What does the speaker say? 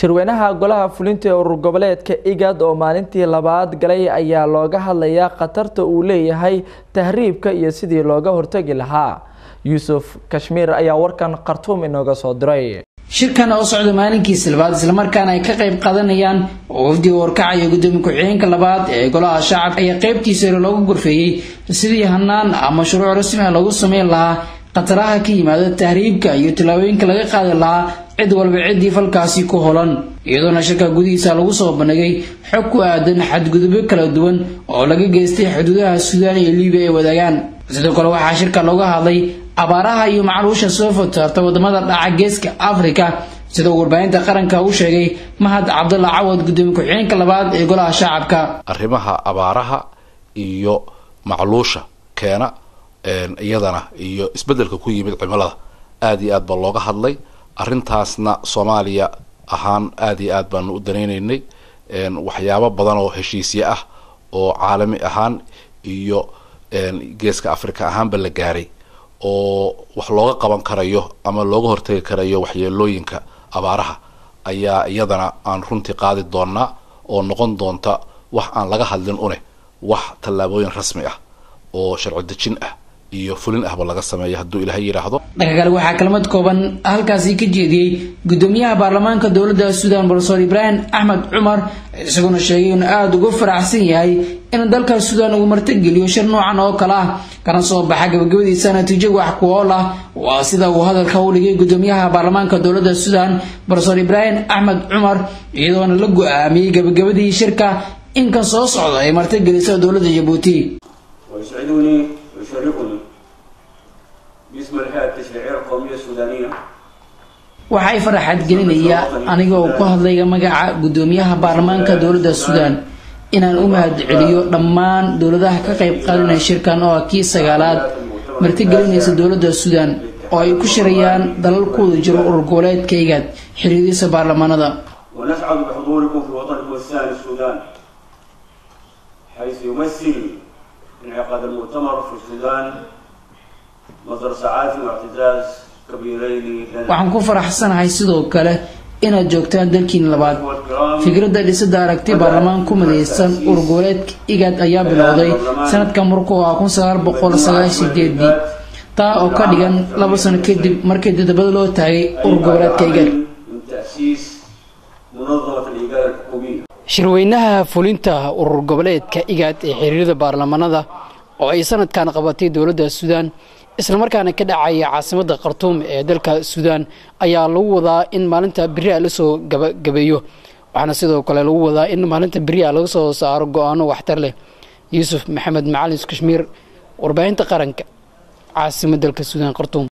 shirweynaha golaha fulinta ee urur goboleedka igad oo maalintii labaad galay ayaa looga hadlayaa khatarta uu leeyahay tahriibka iyo sidii looga hortagi lahaa yuusuf kashmiir ayaa warkan khartuum inooga soo diray shirkan oo socda maalinkiisa labaad islamarkaana ay ka qayb qaadanayaan oo wafdiga warkacaya gudoomiye ku-xigeenka labaad ee golaha shacabka ayaa qaybtiisa hore loogu gorfeeyey sidii hanaan ama shuruuc rasmi ah loogu sameyn lahaa khataraha ka yimaada tahriibka iyo tallaabooyinka laga qaadi lahaa cid walba ciddii falkaasi ku holan iyadoona shirka gudihiisa lagu soo bandhigay xog ku aadan xadgudubyo kala duwan oo laga geystay xuduudaha suudaan iyo libiya ay wadaagaan sidoo kale waxaa shirka looga hadlay abaaraha iyo macluusha soo fotaarta wadamada dhaca geeska afrika sida uu warbaahinta qaranka u sheegay mahad cabdalla cawad gudoomiye ku-xigeenka labaad ee golaha shacabka arrimaha abaaraha iyo macluusha keena iyadana iyo isbeddelka ku yimid cimilada aada iyo aad baa looga hadlay arrintaasna soomaaliya ahaan aada iyo aad baanu u danaynaynay waxyaabo badan oo heshiisye ah oo caalami ahaan iyo geeska africa ahaanba la gaaray oo wax looga qaban karayo ama looga hortagi karayo waxyeelooyinka abaaraha ayaa iyadana aan runtii qaadi doonaa oo noqon doonta wax aan laga hadlin une wax tallaabooyin rasmi ah oo sharci dejin ah iyo fulin ahba laga sameeya hadduu ilaahay yidhaahdo dhanka kale waxaa kalmad kooban halkaasi ka jeediyey gudoomiyaha baarlamaanka dowladda suudan profesor ibraahim axmed cumar isaguna sheegay inuu aada uga faraxsan yahay in dalka suudan uu martageliyo shir noocan oo kale ah kana soo baxa gabagabadiisa natiijo wax ku ool ah waa sida uu hadalka u dhigay gudoomiyaha baarlamaanka dowladda suudan profesor ibraahim axmed cumar iyadoona la go-aamiyey gabagabadii shirka inkan soo socda ay martageliso dowladda jabuuti يشرفني باسم الهيئة التشريعية القومية السودانية waxay faraxad gelinaya aniga oo ku hadlaya magaca gudoomiyaha baarlamaanka dowladda suudaan inaan u mahad celiyo dhammaan dowladaha ka qayb qaadanaya shirkan oo ah kii sagaalaad martigelinaysa dowladda suudaan oo ay ku shirayaan dalalkooda jiro urur goboleedka igaad xiriiriisa baarlamaanada ونسعد بحضوركم في وطنكم الثاني السودان حيث يمثل انعقاد المؤتمر في السودان مصدر سعادة واعتزاز كبيرين لنا waxaan ku faraxsanahay sidoo kale inaad joogtaan dalkiin labaad fikradda dhisida aragti baarlamaan ku midaysan urur goboleedka igaad ayaa bilowday sanadka markuu ah kun sagaal boqol sagaashan sideedii taa oo ka dhigan laba sano kadib markii dadabada loo taagay urur goboleedka igaad من تأسيس منظمة الإيجاد الحكومية shirweynaha fulinta urur goboleedka igaad ee xiriirada baarlamaanada oo ay sanadkan qabatay dowladda suudaan islamarkaana ka dhacaya caasimadda khartuum ee dalka suudaan ayaa lagu wadaa in maalinta beriha lasoo gabagabeeyo waxaana sidoo kale lagu wadaa in maalinta beriha laga soo saaro go-aano waxtar leh yuusuf maxamed macalin kashmiir warbaahinta qaranka caasimadda dalka suudaan khartuum